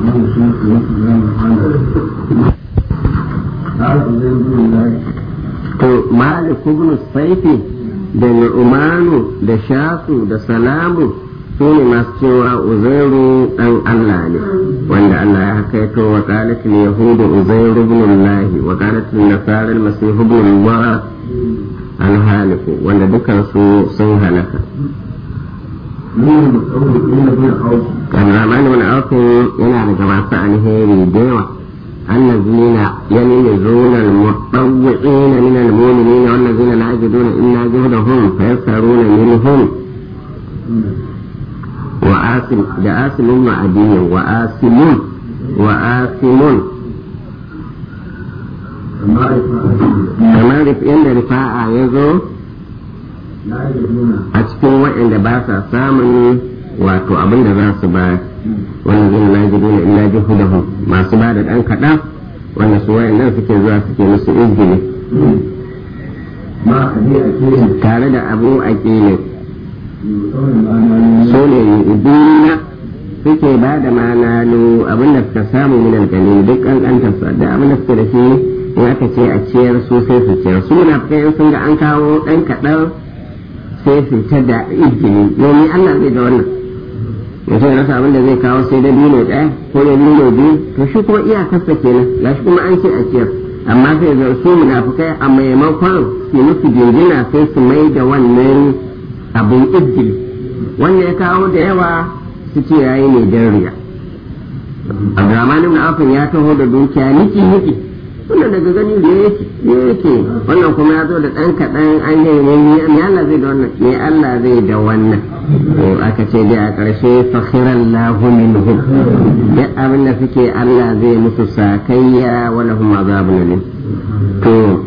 to malik ibn saifi da nu'manu da shasu da salamu su ne masu cewa uzairu dan Allah ne wanda Allah ya hakaito wa qalat al yahudu uzairu ibn Allah wa qalat al nasara al masih ibn Allah al haliku wanda dukan su sun halaka Abdurrahman ibn Auf yana daga masu alheri da yawa الذين يلمزون المتطوعين من المؤمنين والذين لا يجدون إلا جهدهم فيسخرون منهم وآسم ده آسم وعدي وآسم وآسم kamar yadda rifa'a ya zo a cikin waɗanda ba sa samun wato abin da za su ba wannan zai na jidu na illa jihudahu masu ba da ɗan kaɗan wanda su wayannan suke zuwa suke musu izgili tare da abu a ƙile su ne duniya suke ba da manalu abin da suka samu min alƙalil duk ƙanƙantarsa da abin da suke da shi in aka ce a ciyar su sai su ciyar su na sun ga an kawo ɗan kaɗan sai su ta da izgili domin Allah zai da wannan mutum rasa abin da zai kawo sai da dino ɗaya ko da dino biyu to shi kuma iyakarsa kenan ga shi kuma an ce a ciyar amma sai ga su munafukai a maimakon su musu jinjina sai su mai da wannan abin izgili wanda ya kawo da yawa su ce yayi ne dan riya Abdurrahman ibn Auf ya taho da dukiya niki niki wannan daga gani da yake yake wannan kuma ya zo da ɗan kaɗan an yi ne me Allah zai da wannan me Allah zai da wannan aka ce dai a ƙarshe fakhiran lahu minhum duk abin da suke Allah zai musu sakayya wa lahum azabun alim to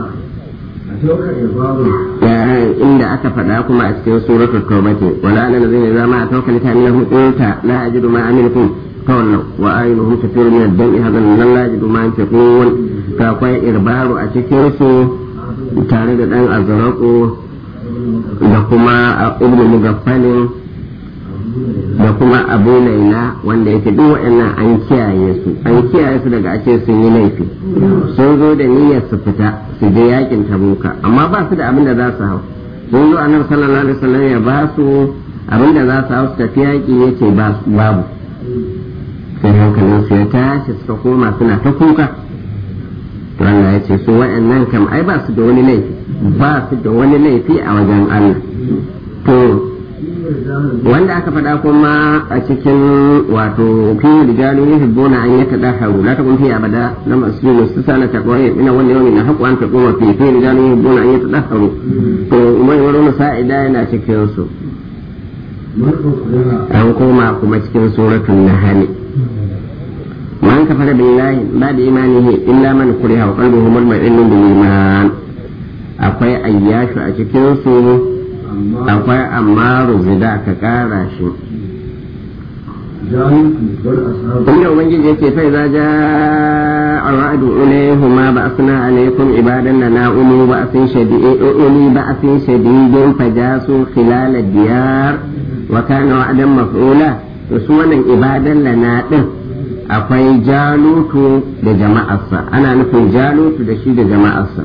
inda aka faɗa kuma a cikin suratul tawbati wala ana lazina zama a tawkal ta min qulta la ajidu ma amilkum تولوا وأعينهم تفيض من الدم هذا من لا يجد ما ينفقون فأقوي إربار أتكرسو tare da ɗan azaraku da kuma ibnu mugaffalin da kuma abu laila wanda yake duk waɗannan an kiyaye su an kiyaye su daga ake sun yi laifi sun zo da niyyar su fita su je yakin tabuka amma ba su da abin da za su hau sun zo annabi sallallahu alaihi wasallam ya ba su abin da za su hau su tafi yaki yace babu sai hankalin su ya tashi suka koma suna ta kuka to Allah ya ce su wa'annan kam ai ba su da wani laifi ba su da wani laifi a wajen Allah to wanda aka faɗa kuma a cikin wato fi rijalu yuhibbuna an yatadaharu la takun fi abada na masjid mustasana taqwa ina wanda yawmin na haqqu an taquma fi fi rijalu yuhibbuna an yatadaharu to mai wani sa'ida yana cikin su an koma kuma cikin suratul nahl man kafara billahi ba da imanihi illa man kuriha wa qalbuhu mutma'innun bil iman akwai ayyashu a cikin su akwai amaru zida ka kara shi inda ubangiji yake fa idza jaa ar-ra'du ilayhuma ba'athna alaykum ibadan lana ulu ba'athin shadid uli ba'athin shadidin fajasu khilal ad-diyar wa kana wa'dan maf'ula to su wannan ibadan lana din akwai jalutu da jama'arsa ana nufin jalutu da shi da jama'arsa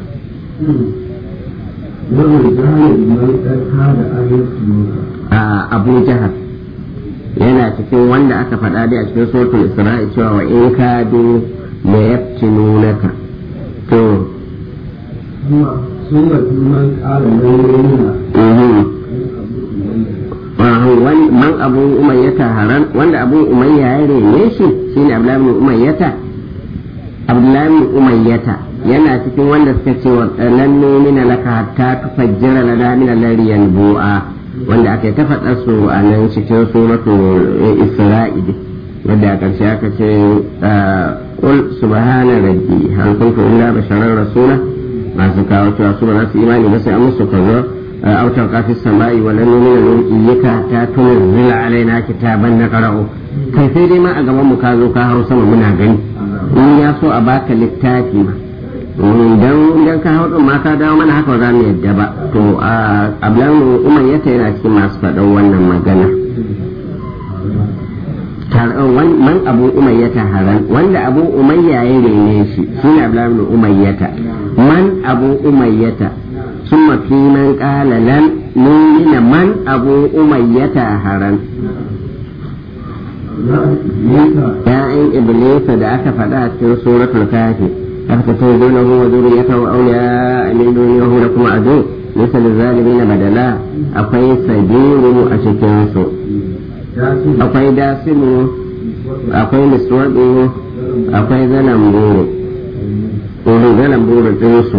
a abu jahar yana cikin wanda aka faɗa dai a cikin suratul isra'i cewa wa in kadu la yaftinunaka to man abu umayyata haran wanda abu umayya ya rene shi shine abdullahi ibn umayyata abdullahi ibn umayyata yana cikin wanda suka ce wa lan numina laka hatta tufajjira lana min al-lari yanbu'a wanda aka ta faɗa su a nan cikin suratul isra'il wadda a ƙarshe aka ce qul subhana rabbi hal kuntu illa basharan rasula masu kawo cewa su ba za su imani ba sai an musu kazo أو تلقى في السماء ولن نؤمن لرقيك حتى تنزل علينا كتابا نقرأه كيف ما أقوى مكازو كاهو سما منا غني in ya so a baka littafi ma idan idan ka hau ma ka dawo mana haka za mu yadda ba to a ablan umar yata yana cikin masu faɗan wannan magana ta man abu umayyata haran wanda abu umayya ya rene shi shine abdullahi ibn umayyata man abu umayyata summa fi man qala lan nuna man abu umayyata haran ya'in iblisa da aka faɗa a cikin suratul kafi aka ta zo na huwa zuriyatahu awliya min duniyahu lakum adu laysa lizalimin badala akwai sabiru a cikin su akwai dasimu akwai miswaɗo akwai zanen buru ɗoro zanen buru ɗinsu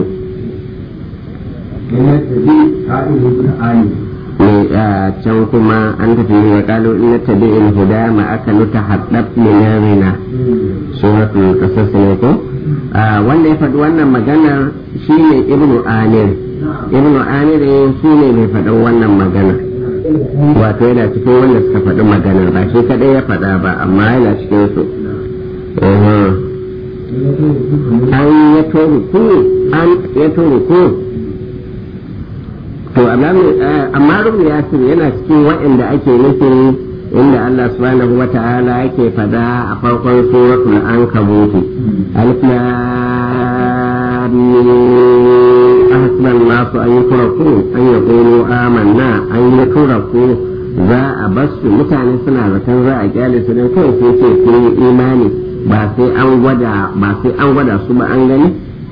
ne a can kuma an tafi wa kalu inna tabi in huda ma aka nuta haddab minarina suratul qasas ne ko wanda ya faɗi wannan maganar shine ibnu amir ibnu amir shine mai faɗin wannan maganar wato yana cikin wanda suka faɗi maganar ba shi kadai ya faɗa ba amma yana cikin su an ya tori ku an ya tori ku to amma rubu ya yana cikin waɗanda ake nufin inda Allah subhanahu wa ta'ala yake faɗa a farkon suratul ankabuti alif lam أحسب الناس أن يتركوا أن يقولوا آمنا أن يتركوا za a basu mutane suna zaton za a kyale su don kawai sai ce sun yi imani ba sai an gwada ba sai an gwada su ba an gani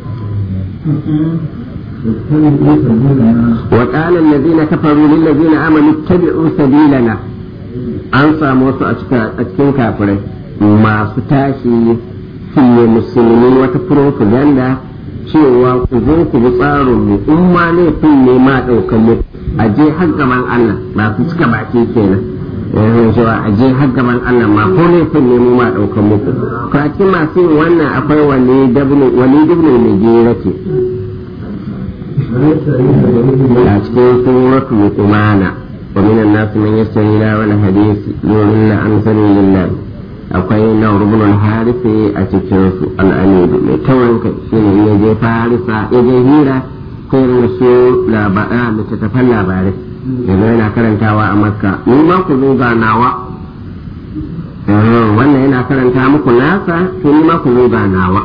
wa qala allazina kafaru lil ladzina amanu ittabi'u sabilana an samu su a cikin kafirai masu tashi fiye musulmi wata propaganda cewa ku zo ku bi tsarin mu in ma laifin ne ma ɗaukan mu a je har gaban Allah ba su cika baki kenan yanzu cewa a je har gaban Allah ma ko laifin ne mu ma ɗaukan muku kwakin masu yin wannan akwai wani wani dubne mai gera ce a cikin suratu luqmana wa minan nasu man yastari la wal hadisi yurilla an sabilillah akwai nawar ibn al-harisi a cikin su al-amidu mai tawan kai shine ya je farisa ya je hira ko irin su labarai littattafan labarai yanzu yana karantawa a makka ni ma ku zo ga nawa wannan yana karanta muku nasa to ni ma ku zo ga nawa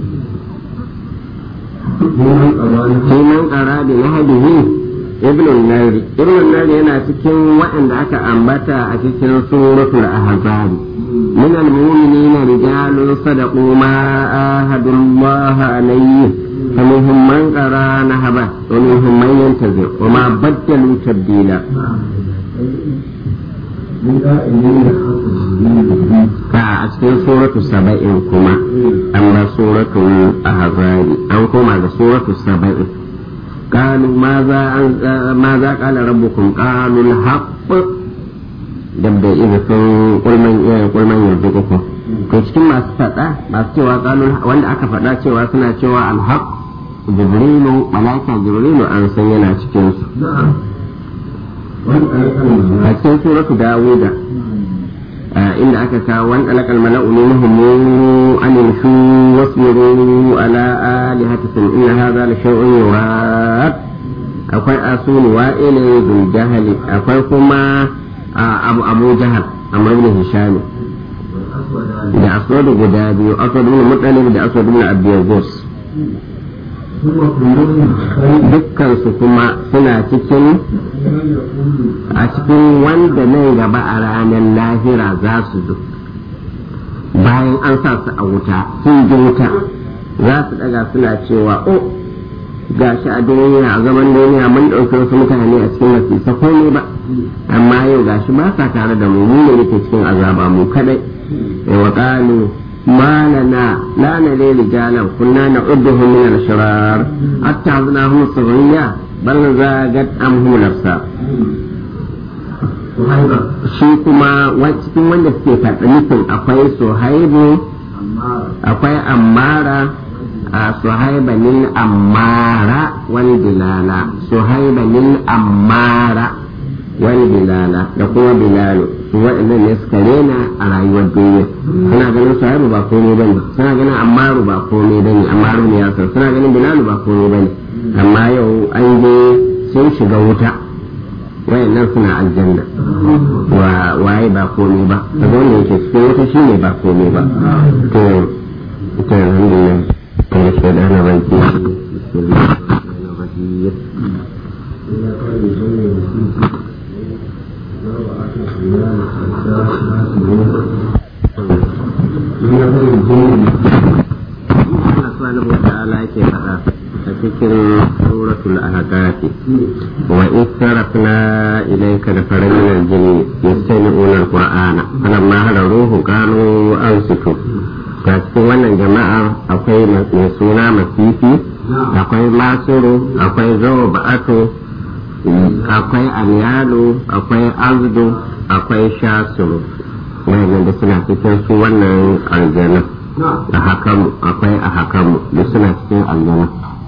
sai man kara da lahadihi ibn al-nari ibn al-nari yana cikin waɗanda aka ambata a cikin suratul ahzab من المؤمنين رجال صدقوا ما آهدوا الله عليه فمنهم من قرى نهبه ومنهم من ينتظر وما بدلوا تبديلا a cikin suratu saba'in kuma an ba suratu ahzari an koma da suratu saba'in قالوا ماذا ماذا قال ربكم قالوا الحق dabda iza sun kulman yanzu uku to cikin masu faɗa masu cewa kalun wanda aka faɗa cewa suna cewa alhaq jibrilu malaika jibrilu an san yana cikin su a cikin suratu dawuda inda aka kawo wani alakal mala'u minhum an yamshu wasbiru ala alihatikum inna hadha la shay'un yurad akwai asunu wa'ilin dul jahali akwai kuma abu abu jahal amr ibn hisham da aswad guda biyu aswad ibn mutalib da aswad ibn abdiyagos dukkan su kuma suna cikin a cikin wanda nan gaba a ranar lahira za su zo bayan an sa su a wuta sun ji wuta za su daga suna cewa o gashi a duniya a zaman duniya mun ɗauki wasu mutane a cikin wasisa komai ba amma yau gashi ba sa tare da mu mu ne nake cikin azaba mu kadai wa qalu ما لنا لا نري رجالا كنا نعدهم من الأشرار أتخذناهم الصغرية بل زاغت أمهم الأبصار shi kuma cikin wanda suke faɗa nufin akwai suhaibu akwai ammara a suhaibanin ammara wani bilala suhaibanin ammara wani bilala da kuma bilalu su waɗannan ne suka rena a rayuwar duniya suna ganin suhaibu ba komai bane suna ganin ammaru ba komai bane ammaru ne ya san suna ganin bilalu ba komai bane amma yau an je sun shiga wuta wayannan suna aljanna wa waye ba komai ba kaga wanda yake cikin wata shine ba komai ba to to alhamdulillah kuma sai da na baki Allah subhanahu wa ta'ala yake faɗa a cikin suratul ahqaf wa in sarafna ilayka nafaran min al-jinn yastami'una al-qur'ana falamma hadaruhu qalu ansitu ta cikin wannan jama'ar akwai mai suna masifi akwai masuru akwai zawo ba'atu akwai alyalu akwai azdu akwai shasuru wannan da suna cikin su wannan aljanna a hakamu akwai a hakamu da suna cikin aljanna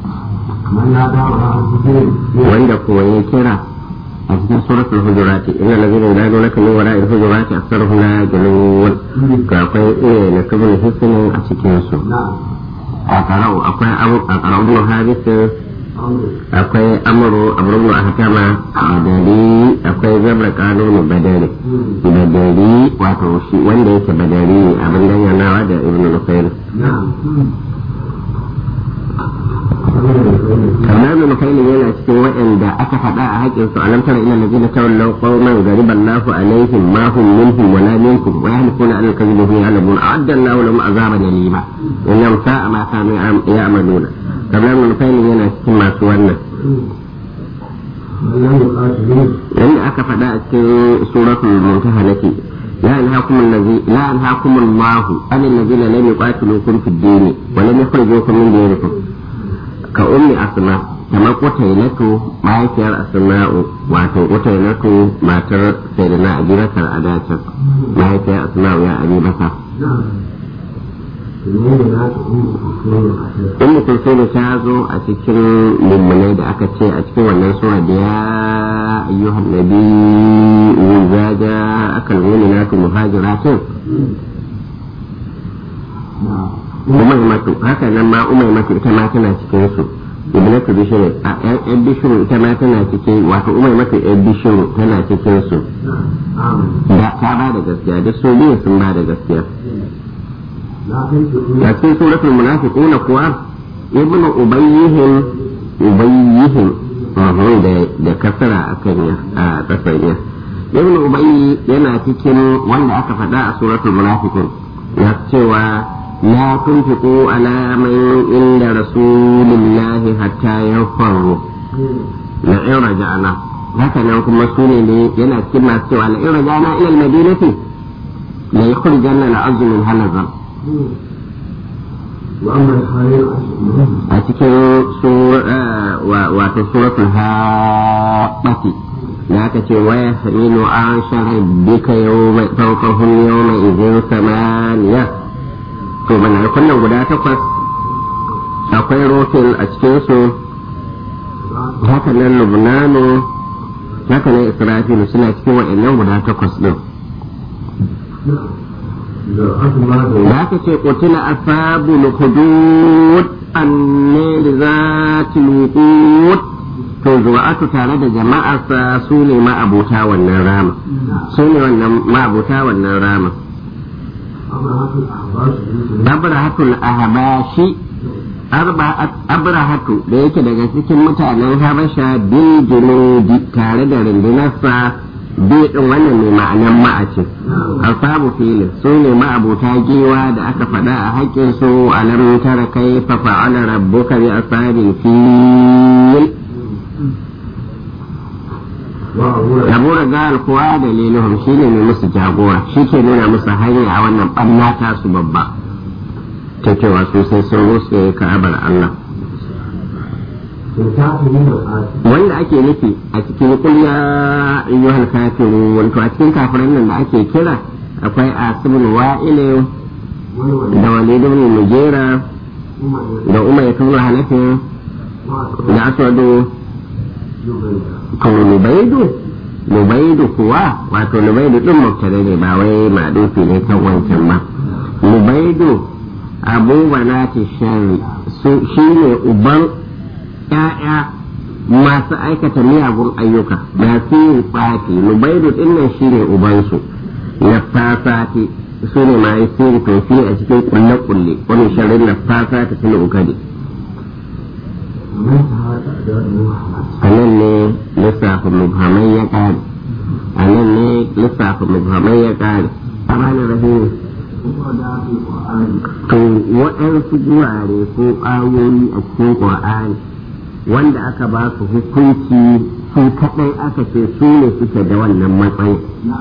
wanda kuwa ya kira a cikin suratul hujurati inna allazina yunadunaka min wara'il hujurati aktharuhum la yaqilun ga akwai iya na kabul hisnin a cikin su a karau akwai a karau ibn habis akwai amuru amuru a hakama badari akwai zabra kanunu badari badari wato shi wanda yake badari ne abin danganawa da ibn nufail kamar ibn nufail yana cikin waɗanda aka faɗa a haƙƙin su alam tara ila ladina tawallaw qauman ghariban lahu alaihim ma hum minhum wala minkum wa yahlifuna ala al-kadhibi wa ya'lamun a'adda Allahu lahum azaban alima innahum sa'a ma kanu ya'maluna kamar ibn nufail yana cikin masu wannan yanda aka faɗa a cikin suratul mumtahanati لا ينهاكم الذي لا ينهاكم الله عن الذين لم يقاتلوكم في الدين ولم يخرجوكم من دينكم كأم أسماء كما قتيلة ما يكير أسماء واتو قتيلة ما تر سيدنا أبي بكر أداتك ما يكير أسماء يا أبي بكر Ummu Kulsum ta zo a cikin mummunai da aka ce a cikin wannan sura da ya ayyuhan nabi za ja akal mu'minatu muhajiratin umaymatu haka nan ma umaymatu ita ma tana cikin su ibnatu bishru a yan bishru ita ma tana cikin wato umaymatu yan bishru tana cikin su da ta ba da gaskiya duk su biyu sun ba da gaskiya a cikin suratul munafiquna kuwa ibnu ubayyihim ubayyihim da kasara akan ya a kasar ya ibnu ubayyi yana cikin wanda aka faɗa a suratul munafiqun ya cewa la tunfiqu ala man inda rasulillahi hatta yanfaru la in raja'na haka nan kuma sune ne yana cikin masu cewa la in raja'na ila al-madinati la yukhrijanna al-azmu min halazan a cikin wato suratul haɓati da aka ce waya samilu an shahar duka yau mai ɗaukahun yau mai izin samaniya to mana kunnan guda takwas akwai rofin a cikinsu haka nan lubnano haka nan israfilu suna cikin waɗannan guda takwas ɗin da aka ce kutila ashabul hudud annal zatil wuqud to zuwa'atu tare da jama'arsa su ne ma'abuta wannan rama su ne wannan ma'abuta wannan rama abrahatul ahbashi abrahatu da yake daga cikin mutanen habasha bin junudi tare da rundunarsa biyu din wannan mai ma'anan ma'ace asabu filin su ne ma'abuta giwa da aka faɗa a haƙƙin su alam tara kai fa fa'ala rabbuka bi ashabil fil Abu Ragal kuwa daliluhum shine mai musu jagora shi ke nuna musu hanya a wannan ɓanna ta su babba ta cewa su sai sun rusa ka'abar Allah wanda ake nufi a cikin kulya ayyuhal kafiru wato a cikin kafiran nan da ake kira akwai asibul wa'il da walid ibn mujera da umar ibn hanafi da aswadu to lubaidu lubaidu kuwa wato lubaidu din mubtada ne ba wai madufi ne kan wancan ba lubaidu abu banati shari shi ne uban ‘ya'ya masu aikata miyagun ayyuka masu yin tsafi nubaidu dinnan shine ubansu nafasati su ne ma yi sirri tofi a cikin kulle-kulle wani sharin nafasa ta tuna ukadi a nan ne lissafin mubhamai ya kare a nan ne lissafin mubhamai ya kare a ranar rahimu to waɗansu gurare ko ayoyi a cikin ƙwa'ani wanda aka ba su hukunci su kaɗai aka ce su ne suke da wannan matsayi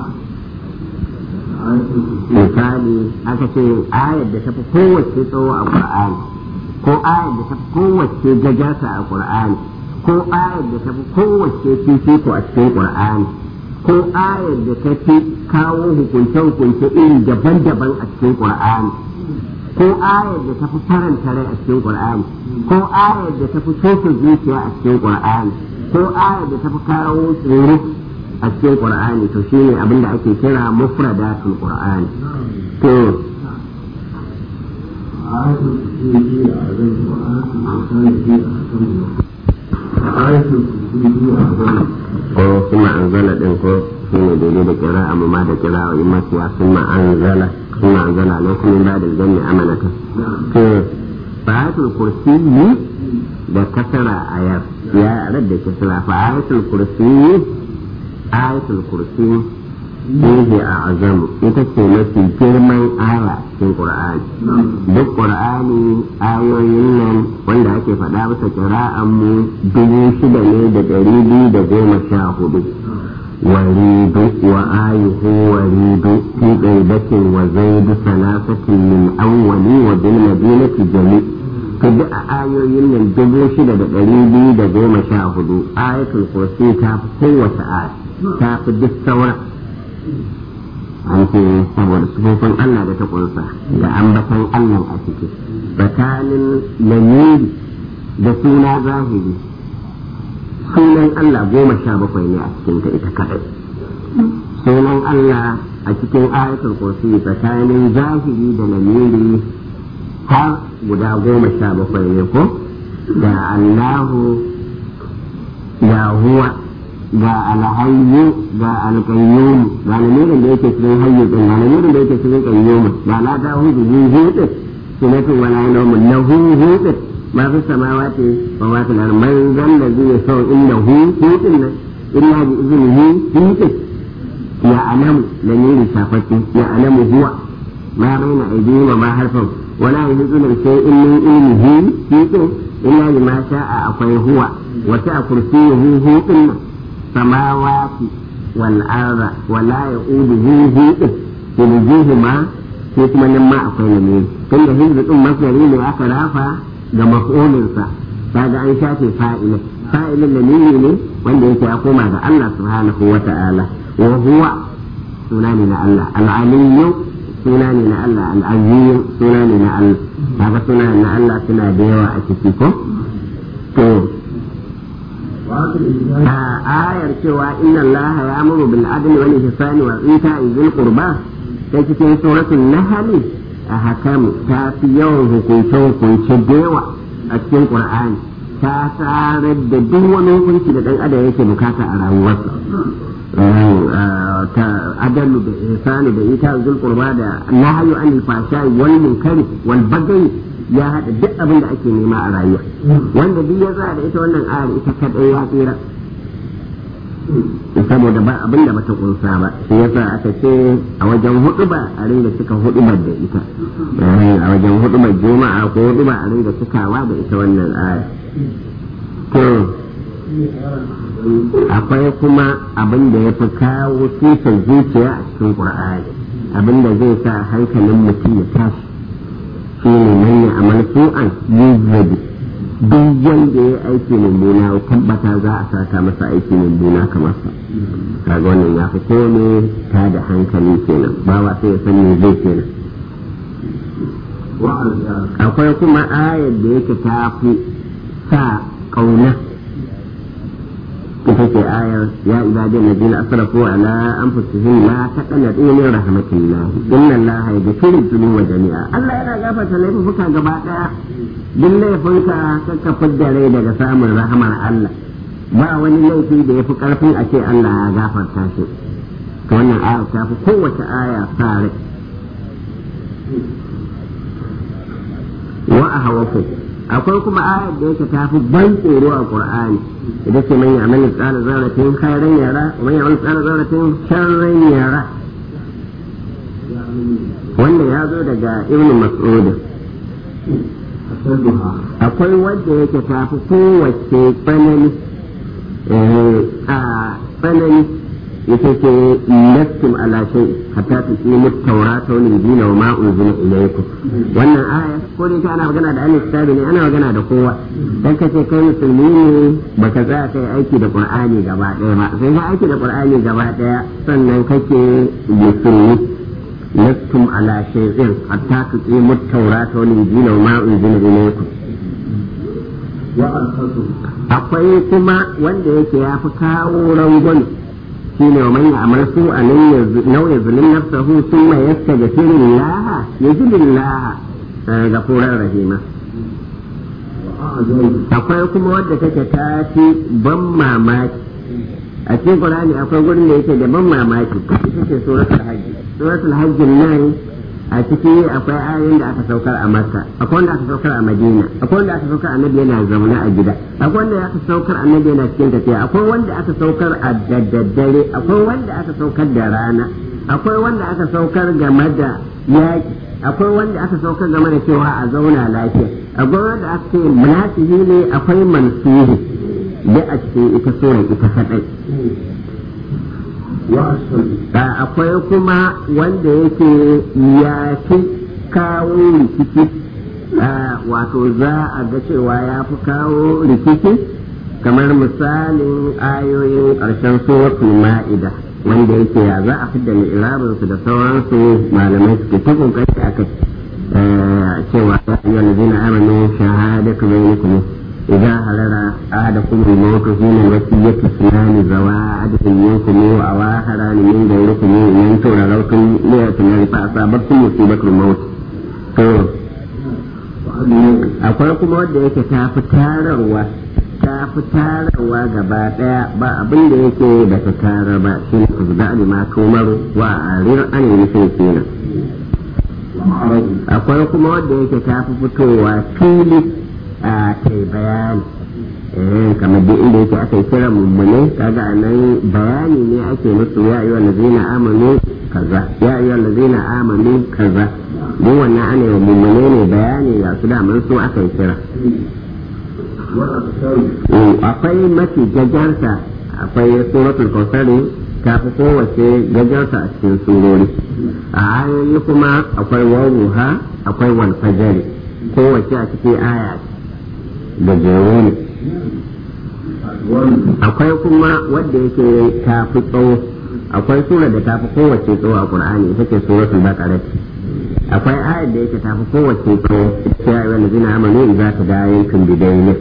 misali aka ce ayar da tafi kowace tsawo a ƙur'ani ko ayar da tafi kowace gajarta a ƙur'ani ko ayar da tafi kowace fifiko a cikin ƙur'ani ko ayar da ta fi kawo hukunce-hukunce iri daban-daban a cikin ƙur'ani ko ayar da ta fi faranta rai a cikin ƙur'ani ko ayar da ta fi sosa zuciya a cikin ƙur'ani ko ayar da ta fi kawo tsoro a cikin ƙur'ani to shine abin da ake kira mufradatul ƙur'ani to ko kuma anzala din ko shine daidai da kira amma ma da kira wa imma ya kuma anzala kuma anzala ne kuma ba da janni amanata to fayatul kursi da kasara ayar ya radda kasara fayatul kursi ayatul kursi fihi a azamu ita ce mafi girman aya cikin qur'ani duk qur'ani ayoyin nan wanda ake faɗa bisa kira'an mu dubu shida ne da ɗari biyu da goma sha hudu وريد وآيه وريد في غيبة وزيد ثلاثة من أول وبالمدينة جميع كده آيوين من دبو شدة دريبي دا goma sha hudu ayatul kursi ta fi kowace aya ta fi duk saura an ce saboda sufofin Allah da ta kunsa da ambatan Allah a ciki tsakanin lamiri da suna zahiri sunan Allah goma sha bakwai ne a cikin ta ita kadai sunan Allah a cikin ayatul kursi tsakanin zahiri da lamiri har guda goma sha bakwai ne ko da Allahu ga huwa ga alhayyu ga alqayyum ga lamirin da yake cikin hayyu din ga lamirin da yake cikin qayyum ga la da hu bi hudin sunatu wala nawmun lahu hudin ما في السماوات وما في الأرض من ذا الذي يشفع إنه هودن إلا بإذنه هودن يعلم لمين شافته يعلم هو ما بين أيديهم وما خلفهم ولا يحيطون بشيء من علمه هودن إلا بما شاء أقوي هو وسع كرسيه هودن السماوات والأرض ولا يؤوده هودن يلجيهما sai kuma nan ma akwai lamiri tunda hizbi din masdari ne aka rafa ga maf'ulinsa kaga an shafe fa'ilin fa'ilin lamiri ne wanda yake ya koma ga Allah subhanahu wa ta'ala wa huwa suna ne na Allah al-aliyyu suna ne na Allah al-azim suna ne na Allah kaga suna na Allah suna da yawa a ciki ko to a ayar cewa inna Allah ya amuru bil adli wal ihsani wa ita'i dhil qurba ta cikin suratul nahl a hakamu ta fi yawan hukunce-hukunce da yawa a cikin ƙur'ani ta tsarar da duk wani hukunci da ɗan adam yake bukata a rayuwarsa ta adalu da ihsani da ita zul qurba da nahyu anil fashai wal munkari wal bagai ya hada duk abin da ake nema a rayuwa wanda duk ya da ita wannan ayar ita kadai ya tsira saboda ba abin da bata kunsa ba shi yasa aka ce a wajen hudu ba a ringa cika hudubar da ita a wajen hudubar juma'a ko huduba a ringa cikawa da ita wannan aya to akwai kuma abin da ya fi kawo tushen zuciya a cikin qur'ani abin da zai sa hankalin mutum ya tashi shi ne manya amal su'an yuzzabi duk wanda ya aiki mummuna tabbata za a saka masa aiki mummuna kamar sa kaga wannan ya fi kome ta da hankali kenan ba wa sai ya san me zai kenan akwai kuma ayar da yake ta fi sa kauna ita ce ayar ya ibadin ladina asrafu ala anfusihim la taqnatu min rahmatillah inna allaha yaghfiru dhunuba jami'a Allah yana gafarta laifuka gaba daya duk laifinka ka fidda rai daga samun rahamar Allah ba wani laifi da ya fi ƙarfin a ce Allah ya gafarta shi to wannan aya ta fi kowace aya fare wa a hawaku akwai kuma ayar da yake ta fi ban tsoro a Qur'ani ita ce man ya'mal tsara zarratin khairan yara wa man ya'mal tsara zarratin sharran yara wanda ya zo daga Ibn Mas'ud akwai wanda yake ta fi kowace tsanani a tsanani ita ce lastum ala shay hatta tuqimu at-taurata wal injila wa ma unzila ilaykum wannan aya ko dai ana magana da ahli kitabi ne ana magana da kowa dan kace kai musulmi ne baka tsaya kai aiki da qur'ani gaba daya ba sai ka aiki da qur'ani gaba daya sannan kake musulmi lastum ala shay'in hatta tuqimu at-taurata wal injila wa ma unzila ilaykum akwai kuma wanda yake ya fi kawo rangon shi ne man ya'mal su a nau ya zulun nafsahu sun mai yasta ga firin laha ya ji lillaha ga furar rahima akwai kuma wadda take ta fi ban mamaki a cikin Qur'ani akwai gurin da yake da ban mamaki ita ce suratul hajj suratul hajj nan a ciki akwai ayoyin da aka saukar a makka akwai wanda aka saukar a madina akwai wanda aka saukar annabi yana zaune a gida akwai wanda aka saukar annabi yana cikin tafiya akwai wanda aka saukar a daddare akwai wanda aka saukar da rana akwai wanda aka saukar game da yaki akwai wanda aka saukar game da cewa a zauna lafiya akwai wanda aka ce munasihi ne akwai mansuhi da a cikin ita sura ita kadai akwai kuma wanda yake ya fi kawo rikici wato za a ga cewa ya fi kawo rikici kamar misalin ayoyin ƙarshen suratul ma'ida wanda yake ya za a fidda mi'rabinsu da sauransu malamai suke ta kokari a kai cewa ya yi wani amanu shahadatu bainakum إذا حضر أحدكم الموت حين الوصية اثنان ذوا عدل منكم أو آخران من غيركم إن تولوا ليأتنا فأصابتكم مصيبة الموت. akwai kuma wanda yake ta fi tararwa ta fi tararwa gaba daya ba abin da yake da ta tarar ba shi ne ku da alima tumaru wa arir an yi kenan akwai kuma wanda yake ta fi fitowa fili a kai bayani kamar duk inda yake aka yi kira mummune kaga nan bayani ne ake musu ya yi wanda zina amanu kaza ya yi wanda zina amanu kaza duk wannan ana yi mummune ne bayani ga su daman su aka yi kira akwai mafi gajarta akwai suratul kausari ta fi kowace gajarta a cikin surori a ayoyi kuma akwai wawuha akwai walfajari kowace a cikin aya da jero ne akwai kuma wadda yake ta fi tsawo akwai sura da ta fi kowace tsawo a qur'ani ita ce suratul baqara akwai ayar da yake ta fi kowace tsawo ita ya ayyuhal ladina amanu idza tadayantum bidaynin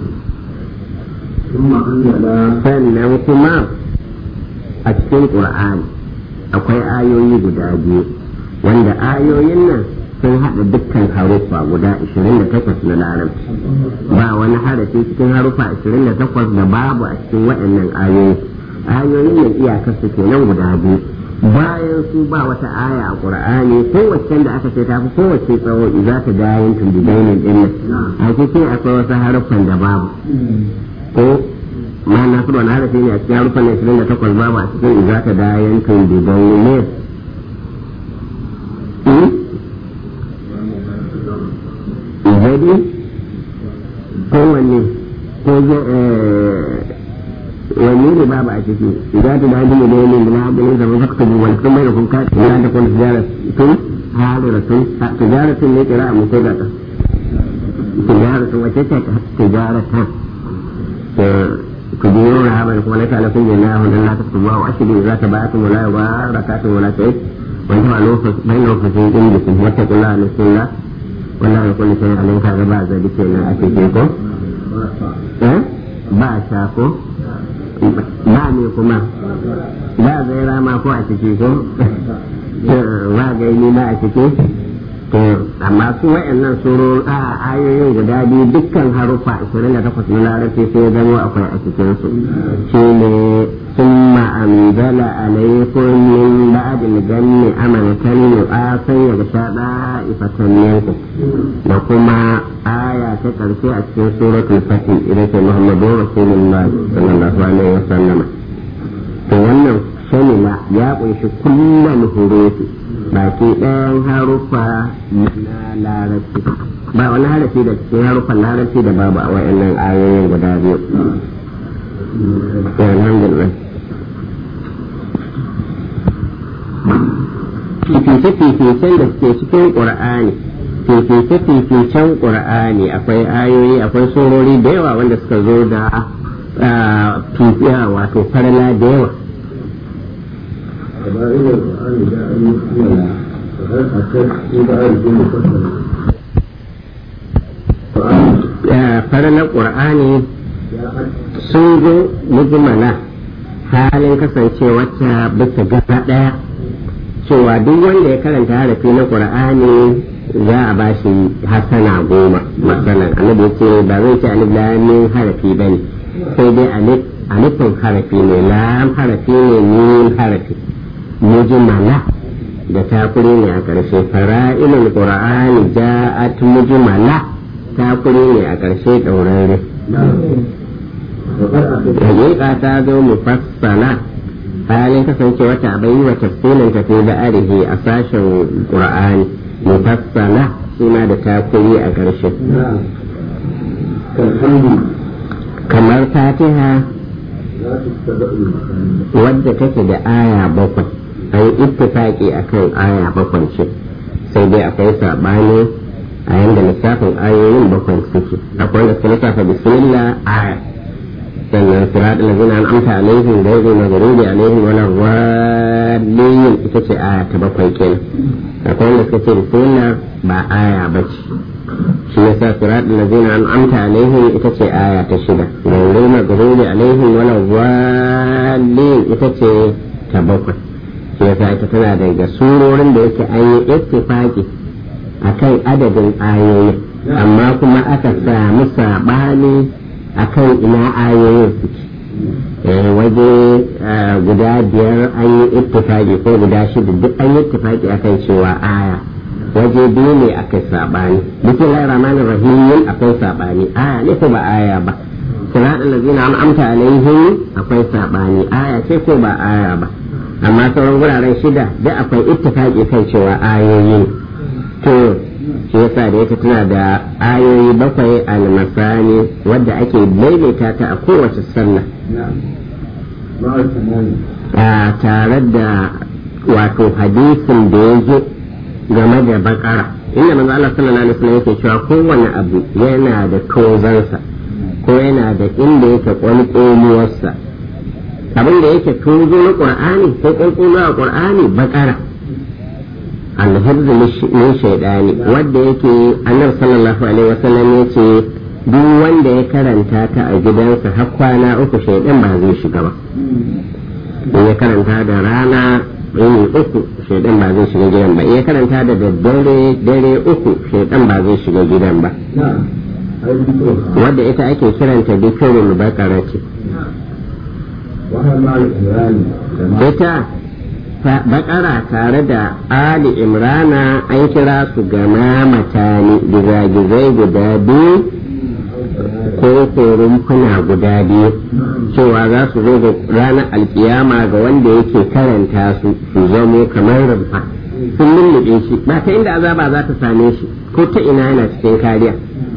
sannan kuma a cikin qur'ani akwai ayoyi guda biyu wanda ayoyin nan sun haɗa dukkan haruffa guda 28 na larabci ba wani harafi cikin haruffa 28 da babu a cikin waɗannan ayoyi ayoyin nan iyakar su kenan guda biyu bayan su ba wata aya a qur'ani kowace da aka ce ta fi kowace tsawo za ta ga yin tundidainin din nan a cikin akwai wasu haruffan da babu ko ma na su wani harafi ne a cikin haruffan 28 babu a cikin za ta da yin tundidainin jadi kowanne ko wanne ne babu a ciki idan ta daji ne da yamin da na abin da ba ka wani kuma da kun kaci ya da kun tijara tun halira tun tijara tun ne kira a mutai da ta tijara tun wace ce tijara ta ku ji yau na haɓar kuma na ta'ala kun yana wanda na ta kuma wa ashirin za ta bayatun wala wa rakatun wala sai wani ma bayan lokacin inda sun wata kula na sunna wannan ya kulli sai alin kaga ba zabi kenan a cikin ko eh ba sha ko ba ne kuma ba zai rama ko a ciki ko ba ga ni ma a ciki amma su wa'annan suro a ayoyin guda biyu dukkan harufa 28 na larabci sai zama akwai a cikin su shine ثم أنزل عليكم من بعد الجن أمنة نعاسا يغشى طائفة منكم وكما آية تكرسي في سورة الفتح إلى محمد رسول الله صلى الله عليه وسلم wannan shamila ya kunshi kullum hurufi baki ɗayan harufa na larabci ba wani harafi da cikin harufan larabci da babu a wa'annan ayoyin guda biyu alhamdulillah fifice-fificen da suke cikin ƙur'ani fifice-fificen ƙur'ani akwai ayoyi akwai surori da yawa wanda suka zo da fifiya wato farla da yawa farlar ƙur'ani sun zo mujmala halin kasancewarta bisa gaba ɗaya cewa duk wanda ya karanta harafi na qur'ani za a ba shi hasana goma matsalan annabi ce ba zai ce alif lamin harafi ba ne sai dai alifin harafi ne lam harafi ne mim harafi mujmala da takuri ne a ƙarshe fara'ilul qur'ani ja'at mujmala takuri ne a ƙarshe ɗaurare hakika ta zo mufassala halin kasance wata bai wa tafsirin ta fi da arihi a sashen qur'ani mufassala shi ma da takuri a ƙarshe kamar fatiha wadda take da aya bakwai an ittifaki akan aya bakwai ce sai dai akwai sabani a yanda lissafin ayoyin bakwai suke akwai da suka lissafa bismillah aya sannan sirat lazina an amsa alaihim da yake magarubi alaihim wala waliyin ita ce aya ta bakwai kenan akwai wanda suka ce bismillah ba aya ba ce shi yasa sirat lazina an amsa alaihim ita ce aya ta shida gauru magarubi alaihim wala waliyin ita ce ta bakwai shi yasa ita tana daga surorin da yake an yi ittifaqi akan adadin ayoyi amma kuma aka samu saɓani akan ina ayoyin suke waje guda biyar an yi ittifaki ko guda shida duk an yi ittifaki akan cewa aya waje biyu ne aka saɓani bikin rahmanir rahimin akwai saɓani aya ne ko ba aya ba sirat allazina an amta alaihim akwai saɓani aya ce ko ba aya ba amma sauran wuraren shida duk akwai ittifaki kan cewa ayoyi ne to shi yasa da yake tana da ayoyi bakwai almasani wadda ake daidaita ta a kowace sallah a tare da wato hadisin da ya zo game da bakara inda manzo Allah sallallahu alaihi wasallam yake cewa kowane abu yana da tozansa ko yana da inda yake kwalƙoluwarsa abin da yake tozo na qur'ani ko kwalƙolu a qur'ani bakara alhibz min shaidani wanda yake annabi sallallahu alaihi wasallam yace duk wanda ya karanta ta a gidansa har kwana uku shaidan ba zai shiga ba in ya karanta da rana yini uku shaidan ba zai shiga gidan ba in ya karanta da daddare dare uku shaidan ba zai shiga gidan ba wadda ita ake kiranta dukkan bakara ce ita bakara tare da ali imrana an kira su gama matani gizagizai guda biyu ko rumfuna guda biyu cewa za su zo da ranar alkiyama ga wanda yake karanta su su zamo kamar rumfa sun lullube shi ba ta inda azaba za ta same shi ko ta ina yana cikin kariya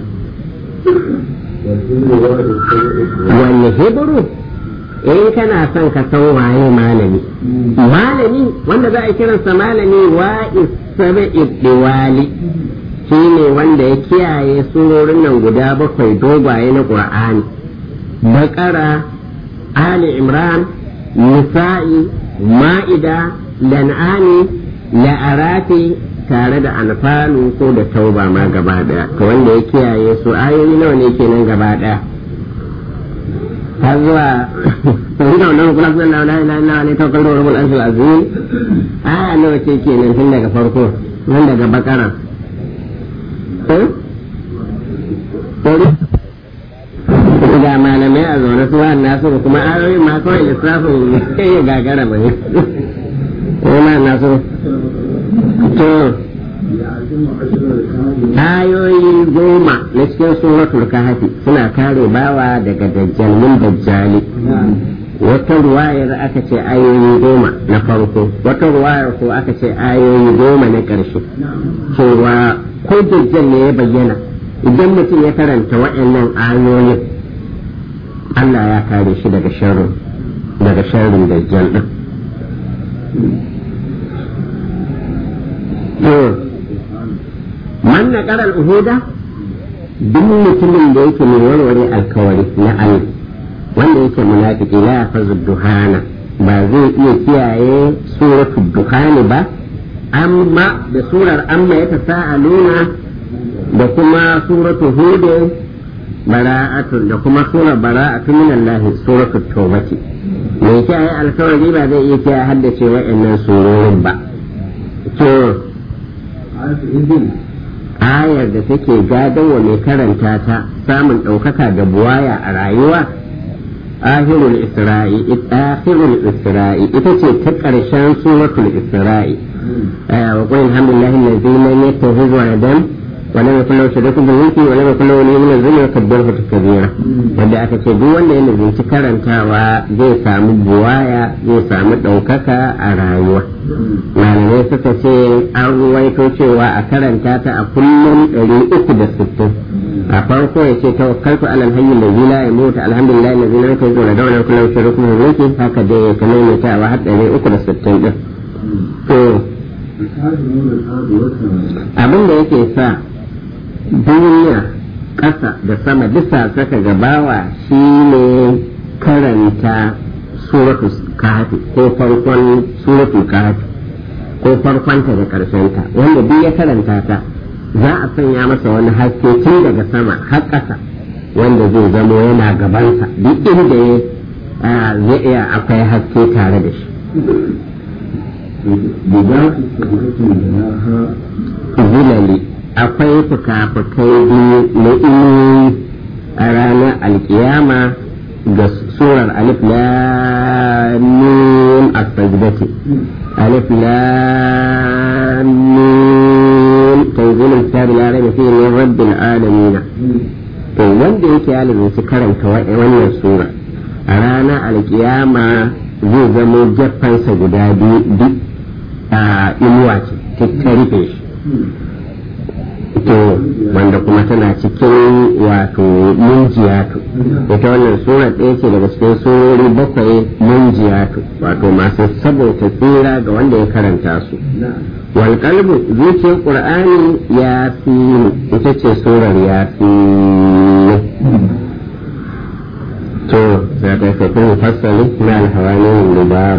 wanne hebru in kana son ka san waye malami malami wanda za a kiransa malami wa isabi diwali shi ne wanda ya kiyaye surorin nan guda bakwai dogwaye na qur'ani bakara ali imran nisa'i ma'ida lan'ani la'arafi tare da alfalu ko da tauba ma gaba daya to wanda ya kiyaye su ayoyi nawa ne kenan gaba daya har zuwa sun da wannan kula sun da la ilaha illa ne tawakkal da rabbul arshil azim aya nawa ce kenan tun daga farko nan daga bakara ga malamai a zaune su wa nasu kuma ayoyin ma kawai lissafin ya gagara ba ne ma nasu to ayoyi goma na cikin suratul kahfi suna kare bawa daga dajjalin dajjali wata ruwayar aka ce ayoyi goma na farko wata ruwayar ko aka ce ayoyi goma na ƙarshe cewa ko dajjal ne ya bayyana idan mutum ya karanta waɗannan ayoyin Allah ya kare shi daga sharrin daga sharrin dajjal din man na ƙarar uhuda duk mutumin da yake mai warware alkawari na Allah wanda yake munafiki la yafazu duhana ba zai iya kiyaye suratul duhani ba amma da surar amma ya tasa'aluna da kuma suratul hud bara'atun da kuma surar bara'atun min Allah suratul tawbati mai kiyaye alkawari ba zai iya kiyaye haddace wa'annan surorin ba to ayar da take wa mai karanta ta samun ɗaukaka da buwaya a rayuwa ahirul isra'i akhirul isra'i ita ce ta ƙarshen suratul isra'i wa qul alhamdulillahi allazi lam yattakhidh waladan wa lam yakul lahu sharikun fil mulki wa lam yakul lahu waliyyun min adh-dhilli wa kabbirhu takbira wanda aka ce duk wanda ya nazarci karantawa zai samu buwaya zai samu ɗaukaka a rayuwa malamai suka ce an ruwaito cewa a karanta ta a kullum ɗari uku da sittin a farko ya ce tawakkaltu alal hayyin da zila ya mutu alhamdulillah na zina ta zuwa da wani kullum shirin kuma mulki haka dai ya kamar mai ta wa har ɗari uku da sittin ɗin. to abin da yake sa duniya ƙasa da sama bisa saka gabawa shi ne karanta suratul kahfi ko farkon suratul kahfi ko farkonta da ƙarshenta wanda duk ya karanta ta za a sanya masa wani haske tun daga sama har ƙasa wanda zai zamo yana gabansa duk inda ya zai iya akwai haske tare da shi zulali akwai fuka-fukai biyu na inuyi a ranar alkiyama ga surar alif lam as-sajdati alif lam mim tanzilul kitabi la rayba fihi min rabbil alamin to wanda yake ya su karanta wannan sura a ranar alkiyama zai zamo jaffansa guda biyu duk a inuwa ce ta rufe shi to wanda kuma tana cikin wato munjiyatu ita wannan sura ɗaya ce daga cikin surori bakwai munjiyatu wato masu saboda tsira ga wanda ya karanta su wal qalbu zuciyar qur'ani ya fi ita ce surar ya fi to za ta kai kuma fassali na alhawani lubab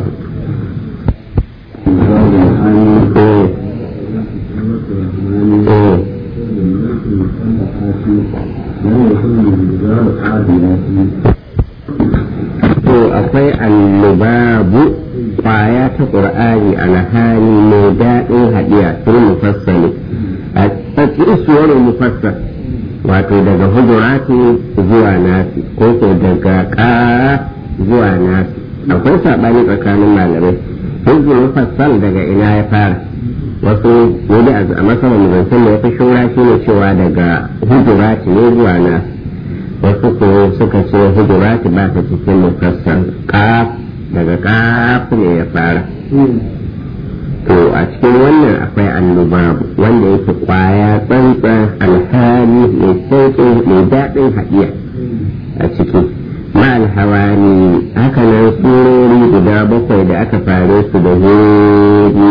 to akwai allubabu kwaya ta ƙur'ani alhali mai daɗin haɗiya fil mufassali a cikin suwarin mufassal wato daga hujurati zuwa nasi ko ko daga ƙara zuwa nasi akwai saɓani tsakanin malamai hujjul mufassal daga ina ya fara wasu wani a masarar zancen da ya fi shura shi ne cewa daga hujurati ne zuwa nasi wasu ko suka ce hujurati ba ta cikin mufassal ƙaf daga ƙaf ne ya fara to a cikin wannan akwai annubabu wanda yake kwaya tsantsan alhali mai sauƙin mai daɗin haɗiya a ciki ma alhawani haka nan surori guda bakwai da aka fare su da hori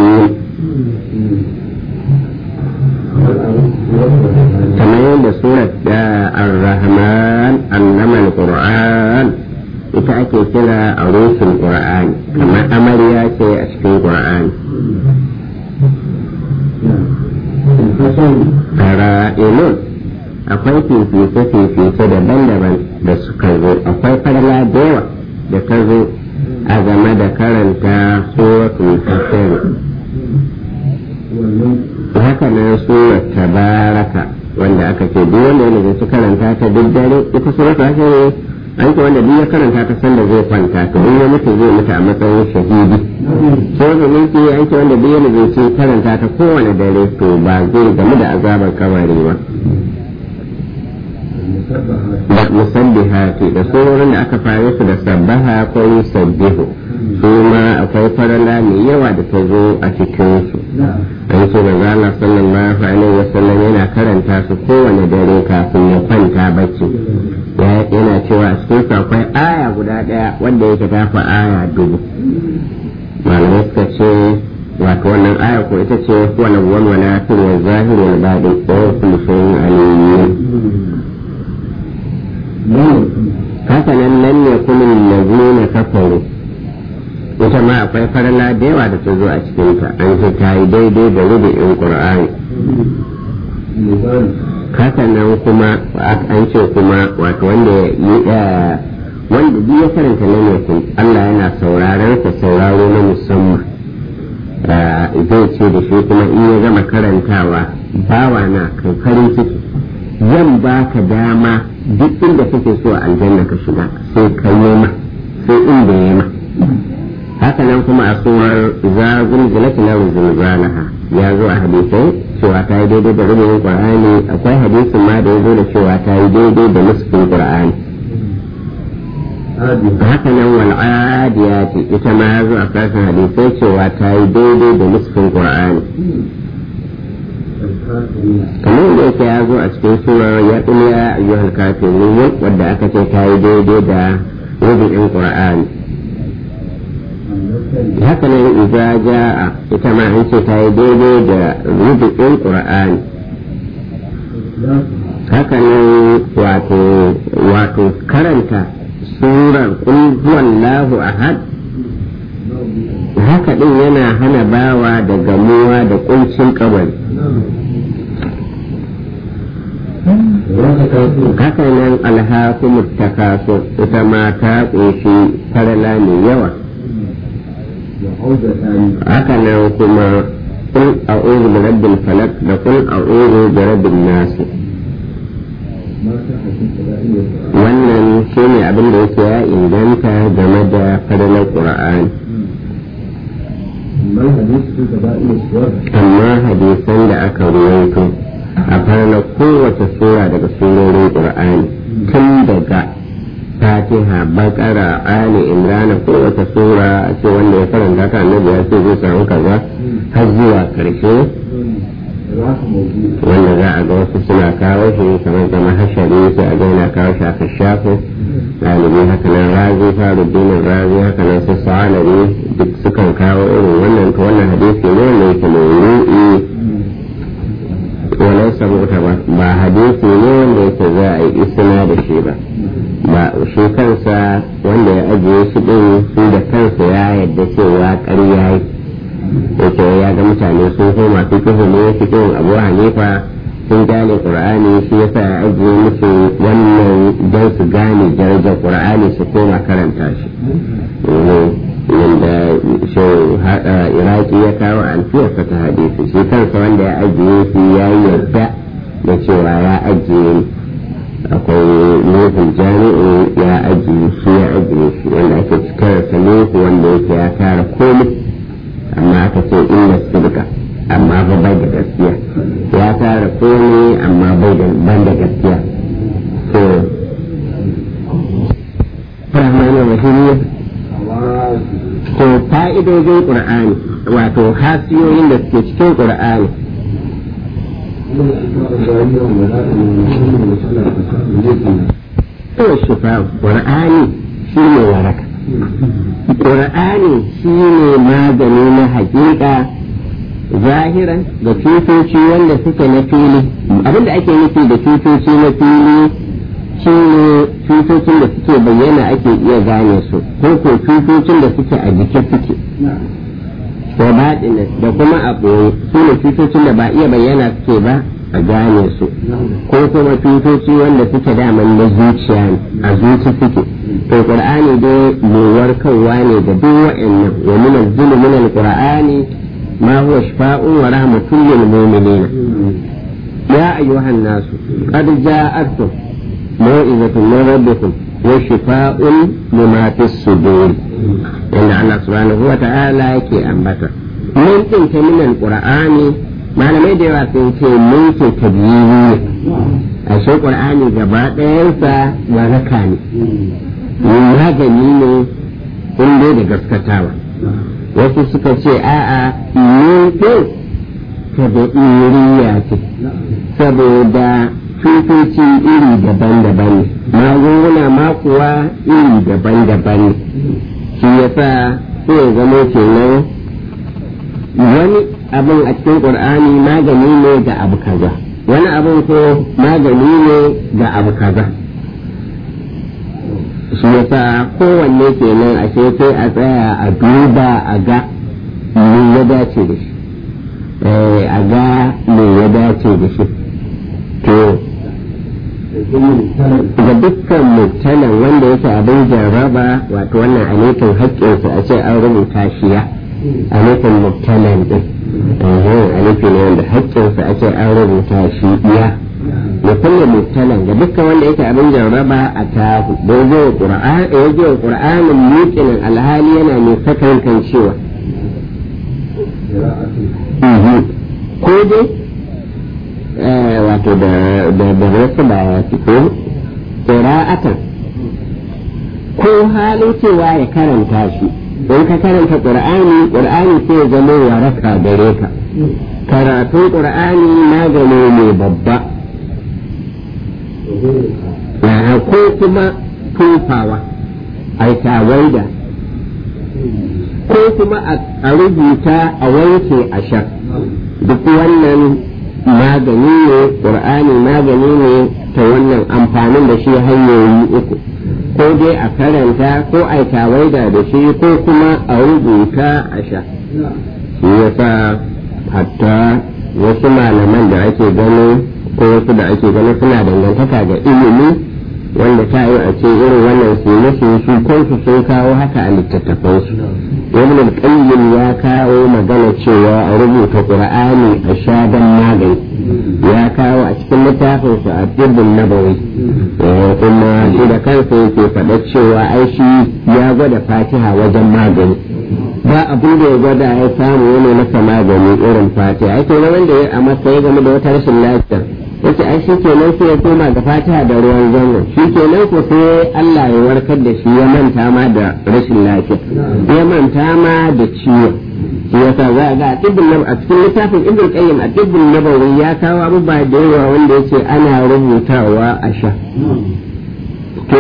kamar yadda surat da ar-rahman annama al-qur'an ita ake kira a rusul qur'ani kamar amarya ce a cikin qur'ani fara'ilun akwai fifice-fifice daban-daban da suka zo akwai farla da yawa da ta zo a game da karanta suratul fasir haka nan surar tabaraka wanda aka ce duk wanda yana su karanta ta duk dare ita surar ta ne an ce wanda duk ya karanta ta sanda zai kwanta to in ya mutu zai mutu a matsayin shahidi sai da mulki an ce wanda duk yana su karanta ta kowane dare to ba zai gamu da azabar kabari ba da musabbihati da surorin da aka fare su da sabbaha ko yusabbihu su ma akwai farala mai yawa da ta zo a cikin su an ce da zala sallallahu alaihi wasallam yana karanta su kowane dare kafin ya kwanta bacci yana cewa a cikin su akwai aya guda daya wanda yake tafi aya dubu malamai suka ce wato wannan aya ko ita ce wani wani wani fil wa zahir wal batin wa kullu shay'in alim haka nan nan ne kuma lazina kafaru ita ma akwai farala da yawa da ta zo a cikinta an ce ta yi daidai da rubu'in qur'ani haka nan kuma an ce kuma wato wanda ya wanda duk ya karanta nan yakun Allah yana sauraron sa sauraro na musamman zai ce da shi kuma in ya gama karantawa bawa na kai farin ciki zan baka dama duk inda kake so a aljanna ka shiga sai ka yi ma sai inda ya ma haka nan kuma a surar zagun zilati na zilzalaha ya zo a hadisai cewa ta yi daidai da rubutun qur'ani akwai hadisin ma da ya zo da cewa ta yi daidai da nusfin qur'ani haka nan wal adiyati ita ma ya zo a kasan hadisai cewa ta yi daidai da nusfin qur'ani kamar da yake ya zo a cikin surar ya ya ayyuhal kafirun wadda aka ce ta yi daidai da rubutun qur'ani haka nan idza jaa ita ma an ce ta yi daidai da rubutun qur'ani haka nan wato wato karanta surar qul huwallahu ahad haka din yana hana bawa da gamuwa da kuncin kabari haka nan alhakumut takasur ita ma ta ƙunshi farala mai yawa haka nan kuma kul a'udhu bi rabbil falaq da kul a'udhu bi rabbin nas wannan shine abin da yake ya inganta game da fadalar qur'ani amma hadisan da aka ruwaito a farna kowace sura daga surorin qur'ani tun daga fatiha bakara ali imrana kowace sura a ce wanda ya karanta ta annabi ya ce zai samu kaza har zuwa karshe wanda za a ga wasu suna kawo shi kamar zama hashari sai a ga yana kawo shi a kashafu ɗalibi haka nan razi faruddinin razi haka nan su sa'alari duk sukan kawo irin wannan to wannan hadisi ne wanda yake mai walau saboda ba ba hadisi ne wanda yake za a yi isna da shi ba ba shi kansa wanda ya ajiye shi din shi da kansa ya yadda cewa ƙarya yi yake ya ga mutane sun koma fikihu ne fikihun abu hanifa sun gane qur'ani shi yasa ya ajiye musu wannan don su gane darajar qur'ani su koma karanta shi yadda shi iraki ya kawo alfiyarsa ta hadisi shi kansa wanda ya ajiye shi ya yi yarda da cewa ya ajiye akwai nufin jami'in ya ajiye shi ya ajiye shi wanda ake cikarsa nufu wanda yake ya tara komai amma aka ce inna sirka amma ba bai da gaskiya ya tara komai amma bai da ban da gaskiya so rahmanu rahim to fa'idojin qur'ani wato hasiyoyin da suke cikin qur'ani to shifa qur'ani shi ne waraka qur'ani shi ne magani na hakika zahiran da cutoci wanda suke na fili abinda ake nufi da cutoci na fili shi ne cutocin da suke bayyana ake iya gane su ko ko cutocin da suke a jike suke da baɗina da kuma a ɓoye su ne cutocin da ba iya bayyana suke ba a gane su ko kuma cutoci wanda suke daman na zuciya ne a zuci suke to qur'ani dai mai warkarwa ne da duk wa'annan wa min az-zulmi min al-qur'ani ما هو شفاء ورحمة للمؤمنين يا أيها الناس قد جاءتكم موعظة من ربكم وشفاء لما في الصدور إن الله سبحانه وتعالى يكي أنبتا من تلك من القرآن malamai da yawa sun ce mulkin tabiyi ne a shi ƙur'ani gaba ɗayansa waraka ne magani ne in dai da gaskatawa wasu suka ce a'a mulkin tabi'iriya ce saboda cutoci iri daban-daban ne magunguna ma kuwa iri daban-daban ne shi yasa sai ya zama kenan wani abin a cikin ƙur'ani magani ne ga abu kaza wani abin ko magani ne ga abu kaza shi yasa kowanne kenan a sai a tsaya a duba a ga me ya dace da shi a ga me ya dace da shi to ga dukkan mubtalan wanda yake abin jarraba wato wannan anikin haƙƙinsa a ce an rubuta shi ya anikin mubtalan din alifi ne wanda haƙƙinsa a ce an rubuta shi ya da kulle mubtalan ga dukkan wanda yake abin jarraba a tahu da ya je wa ƙur'anin muƙinin alhali yana mai sakan kan cewa ko dai wato da da wasu ba ya fi ko ƙira'atan ko halin cewa ya karanta shi don ka karanta ƙur'ani ƙur'ani sai ya zama waraka gare ka karatun ƙur'ani magani ne babba ko kuma tufawa a tawaida ko kuma a rubuta a wanke a sha duk wannan magani ne ƙur'ani magani ne ta wannan amfanin da shi hanyoyi uku ko dai a karanta ko a tawaida da shi ko kuma a rubuta a sha shi yasa hatta wasu malaman da ake gani ko wasu da ake gani suna dangantaka ga ilimi wanda ta yi a ce irin wannan su musu su kansu sun kawo haka a littattafansu ibn al-qayyim ya kawo magana cewa a rubuta qur'ani a shaban magani ya kawo a cikin littafin su a tibbin nabawi kuma shi da kansa yake faɗa cewa ai shi ya gwada fatiha wajen magani ba abin da ya gwada ya samu yana masa magani irin fatiha ake na wanda ya a masa ya game da wata rashin lafiya yace ai shi kenan sai ya koma ga fatiha da ruwan zango shi kenan ko sai Allah ya warkar da shi ya manta ma da rashin lafiya ya manta ma da ciwo shi yasa za a ga a tibbin a cikin littafin ibn qayyim a tibbin nabawi ya kawo abubuwa da yawa wanda yace ana rubutawa a sha to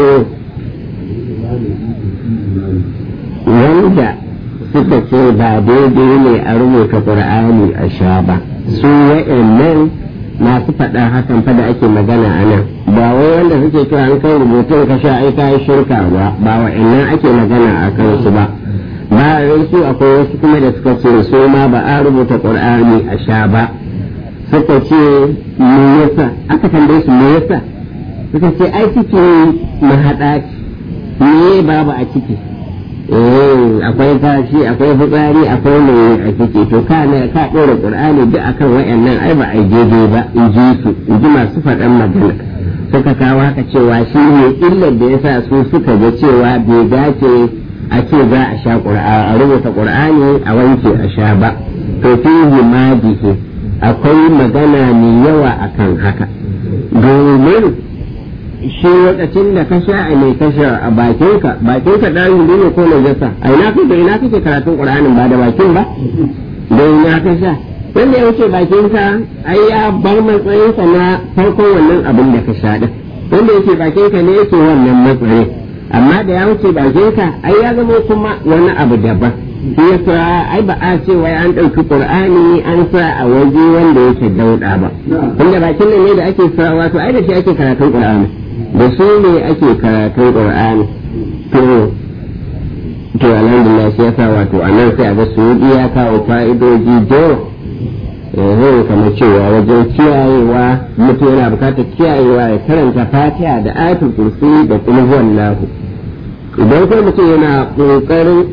wanda suka ce ba daidai ne a rubuta qur'ani a sha ba su wa'annan masu faɗa hakan fa da ake magana a nan ba wai wanda suke cewa an kai rubutun ka sha ai kai shirka ba ba wa'annan ake magana a kansu ba ba su akwai wasu kuma da suka ce su ma ba a rubuta qur'ani a sha ba suka ce me yasa aka tambaye su me yasa suka ce ai ciki mahaɗa ce me babu a ciki eh akwai kashi akwai fitsari akwai mai a ciki to ka ne ka ɗora qur'ani duk akan wayannan ai ba a jeje ba in ji su in ji masu faɗan magana suka kawo haka cewa shi ne illar da yasa su suka ga cewa bai dace a ce za a sha a rubuta qur'ani a wanke a sha ba to fihi madihi akwai magana mai yawa akan haka domin shi lokacin da ka sha a mai ka sha a bakinka bakinka ɗarin ne ko na jasa a ina kake ina kake karatun qur'anin ba da bakin ba da ina ka sha wanda ya wuce bakinka ai ya bar matsayinsa na farkon wannan abin da ka sha din wanda yake bakinka ne yake wannan matsayin amma da ya wuce bakinka ai ya zama kuma wani abu daban shi yasa ai ba a ce wai an ɗauki qur'ani an sa a waje wanda yake dauɗa ba tunda bakin nan ne da ake sa wato ai da shi ake karatun qur'ani da su ne ake karatun qur'ani to to alhamdulillah shi yasa wato anan sai a ga su ya kawo fa'idoji da yawa kamar cewa wajen kiyayewa mutum yana bukatar kiyayewa ya karanta fatiha da ayatul kursi da kuma wallahu idan kai mutum yana kokarin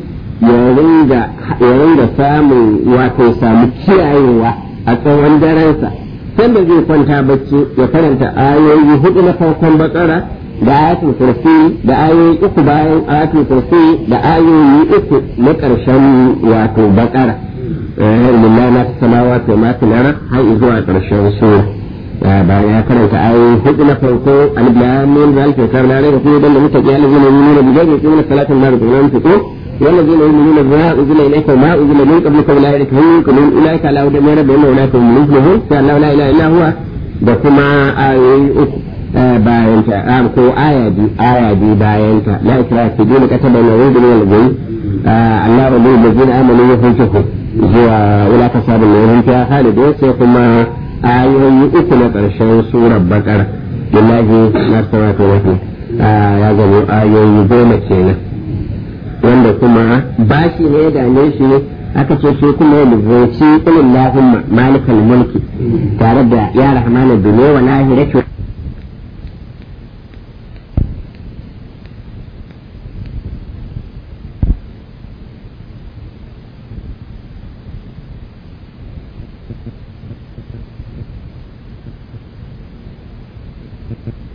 ya ringa samun wato samu kiyayewa a tsawon darensa sanda zai kwanta bacci ya karanta ayoyi hudu na farkon bakara da ayatul kursi da ayoyi uku bayan ayatul kursi da ayoyi uku na ƙarshen wato bakara lillahi ma fi samawati wa ma fi lara har zuwa ƙarshen sura bayan ya karanta ayoyi hudu na farko alif lam mim zalika kitabun la rayba fihi dan mutaqi allazina yu'minuna bil ghaibi yuqimuna salata wa mimma yunfiqun والذين يؤمنون بما أنزل إليك وما أنزل من قبلك أولئك هم يؤمنون أولئك على هدى من ربهم وأولئك هم المفلحون فأن لا إله إلا هو da kuma ayoyi uku bayanta ko aya bi aya bi bayanta la ikra fi dini kataba na wudu min al-ghayb Allah wa lil ladina amanu yuhibbuhu zuwa wala tasabu ne ran ta halidu sai kuma ayoyi uku na karshen surar bakara billahi na salatu wa ya zama ayoyi goma kenan wanda kuma bashi ne da ne shi aka ce shi kuma ya lizanci ilin lahumma malikal mulki tare da ya rahmanu dunya wa lahirati Thank you.